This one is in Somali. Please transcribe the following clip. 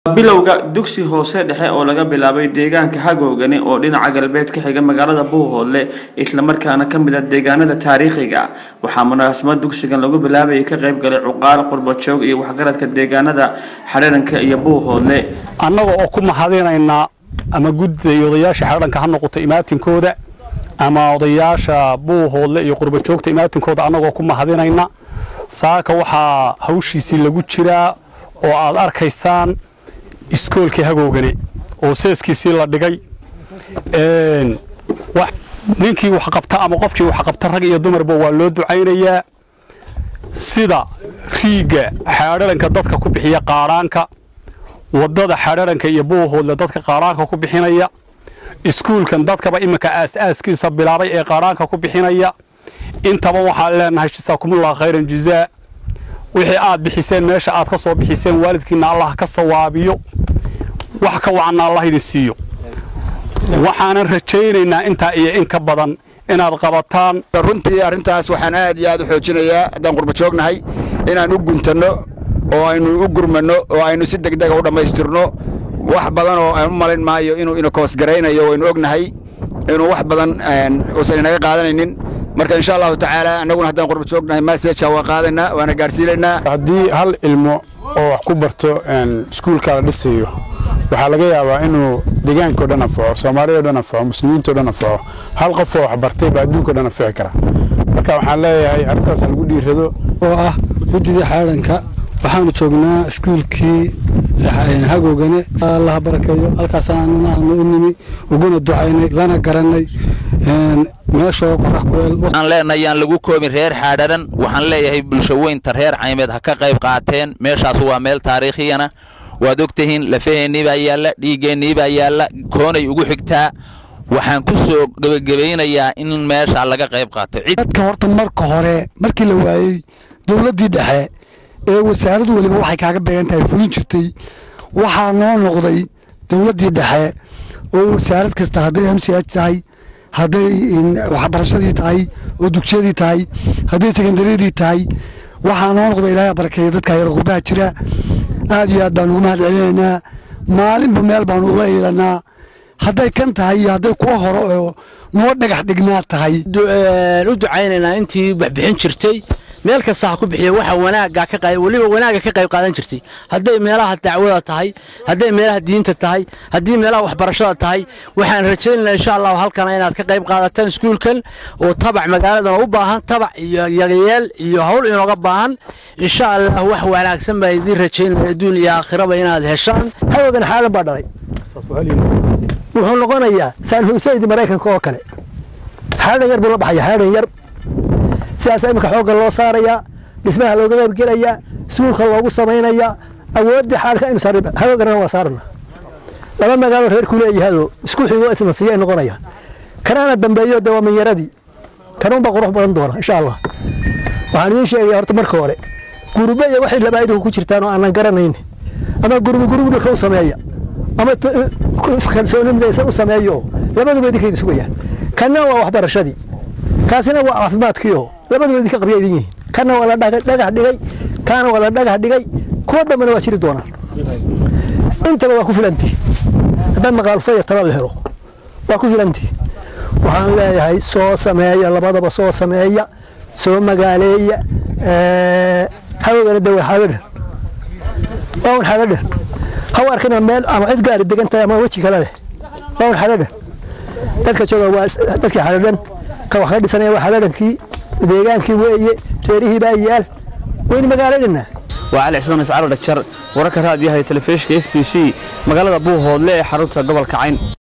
bilowga dugsi hoose dhexe oo laga bilaabay deegaanka hagoogani oo dhinaca galbeed ka xiga magaalada buuhoodle islamarkaana ka mid ah deegaanada taariikhiga waxaa munaasabad dugsigan lagu bilaabayay ka qayb galay cuqaal qurbajoog iyo waxgaradka deegaanada xadharanka iyo buuhoodle annaga oo ku mahadinaynaa ama gudida iyo odayaasha xadhanka ha noqoto imaatinkooda ama odayaasha buuhoodle iyo qurbajoogta imaatinkooda annagoo ku mahadinayna saaka waxaa hawshiisii lagu jiraa oo aad arkaysaan iskoolkii hagoogani oo seeskiisii la dhigay ninkii wax qabta ama qofkii wax qabta rag iyo dumarba waa loo ducaynayaa sida riigga xaadharanka dadka ku bixiya qaadhaanka waddada xaadharanka iyo buuhoodle dadka qaadhaanka ku bixinaya iskuulkan dadkaba iminka aas-aaskiisa bilaabay ee qaadhaanka ku bixinaya intaba waxaan leenahay jasaakumullah khayran jazaa wixii aad bixiseen meesha aad ka soo bixiseen waalidkiinna allah ka sawaabiyo wax ka wacanna allah idin siiyo waxaanan rajaynaynaa intaa iyo in ka badan inaad qabataan runtii arrintaas waxaan aad iyo aad u xoojinayaa haddaan qurba joognahay inaan u guntanno oo aynu u gurmanno oo aynu si degdega u dhammaystirno wax badan oo aan u malin maayo inuu inakoosgaraynayo waynu ognahay inuu wax badan uusan inaga qaadanaynin marka insha allahu tacaala annaguna haddaan qurba joognahay masajka waa qaadaynaa waana gaadhsiinaynaa haddii hal ilmo oo wax ku barto iskuulka la dhisayo waxaa laga yaabaa inuu deegaankao dhan anfaco soomaaliyao dhan anfaco muslimiintao dhan anfaco hal qof oo wax bartay baa adduunkao dhan anfici kara marka waxaan leeyahay arrintaas lagu dhiirado oo ah guddida xaadhanka waxaanu joognaa iskuulkii hagoogane allaha barakeeyo halkaasaanuna aanu u nimi uguna ducaynay lana garannay meeshoo qorax kuleel waxaan leenahay yaan lagu koobin reer xaadharan waxaan leeyahay bulsho weynta reer caymeed ha ka qayb qaateen meeshaas waa meel taariikhiyana waad ogtihiin lafaheennii baa yaalla dhiiggeennii baa yaalla koonay ugu xigtaa waxaan ku soo gebagabaynayaa in meesha laga qayb qaato dadka horta marka hore markii la waayey dowladdii dhexe ee wasaaraddu weliba waxay kaaga beegan tahay fulin jirtay waxaa noo noqday dowladdii dhexe oo wasaarad kasta hadday m c h tahay hadday waxbarashadii tahay oo dugsiyadii tahay hadday sekondariyadii tahay waxaa noo noqda ilaahay barakeeya dadka yar qurbaha jira aad iyo aad baan ugu mahad celinaynaa maalinba meel baanu ula iilanaa hadday kan tahay iyo hadday kuwa hore oo noo dhagax dhignaa tahay u ducaynaynaa intii waxbixin jirtay meel kasta ha ku bixiya waxa wanaaga ka qayb waliba wanaaga ka qayb qaadan jirtay hadday meelaha dacwada tahay hadday meelaha diinta tahay haddii meelaha waxbarashada tahay waxaan rajaynaynaa insha allahu halkana inaad ka qayb qaadataan iskuulkan oo tabac magaaladan u baahan tabac iyo yagayeel iyo hawl inooga baahan insha allah wax wanaagsan baa idiin rajaynaya adduun iyo aakhiraba inaad heshaan hawagan xaalan baa dhalay wuxuu noqonayaa saan husayd maraykanka oo kale xaalan yar buu la baxaya xaalan yar sidaas iminka xoogga loo saarayaa dhismaha looga qaybgelayaa iskuulka loogu samaynayaa awooddii xaalka aynu saarnay hagoogana waa saarna laba magaalo reer ku leeyahado isku xigo isna siiyay noqonayaan kanaana dambeeyo dee waa minyaradii kanuunbaa qurux badan doona insha allah waxaan idiin sheegaya horta marka hore gurube iyo waxay labaayiduhu ku jirtaan oo aanan garanayn ama gurubi gurubi dhulka u sameeya ama kalsooni midaysan u sameeyo labaduba idinkaydi sugayaan kanna waa waxbarashadii kaasina waa caafimaadkiioo labaduba idinka qabya idin yihiin kana waa la dhagax dhigay kaana waa la dhagax dhigay kuwa dambena waa jiri doonaan intaba waa ku filantii haddaan maqaalfaya tala la helo waa ku filantii waxaan leeyahay soo sameeya labadaba soo sameeya soo magaaleeya hawagana de waa xagadhan waa un xagadhan haw arkina meel ama cid gaari degan tahay ama weji kale leh waa un xagadhan dadka jooga waa dadkii xagadhan ka wax ka dhisanaya waa xagadhankii deegaankii weeye reerihii baa yaal waynu magaalaynanaa waa cali cismaan iscaalo dhagjar wararka raadiyaha ee telefishinka s b c magaalada buuhoodle ee xarunta gobolka cayn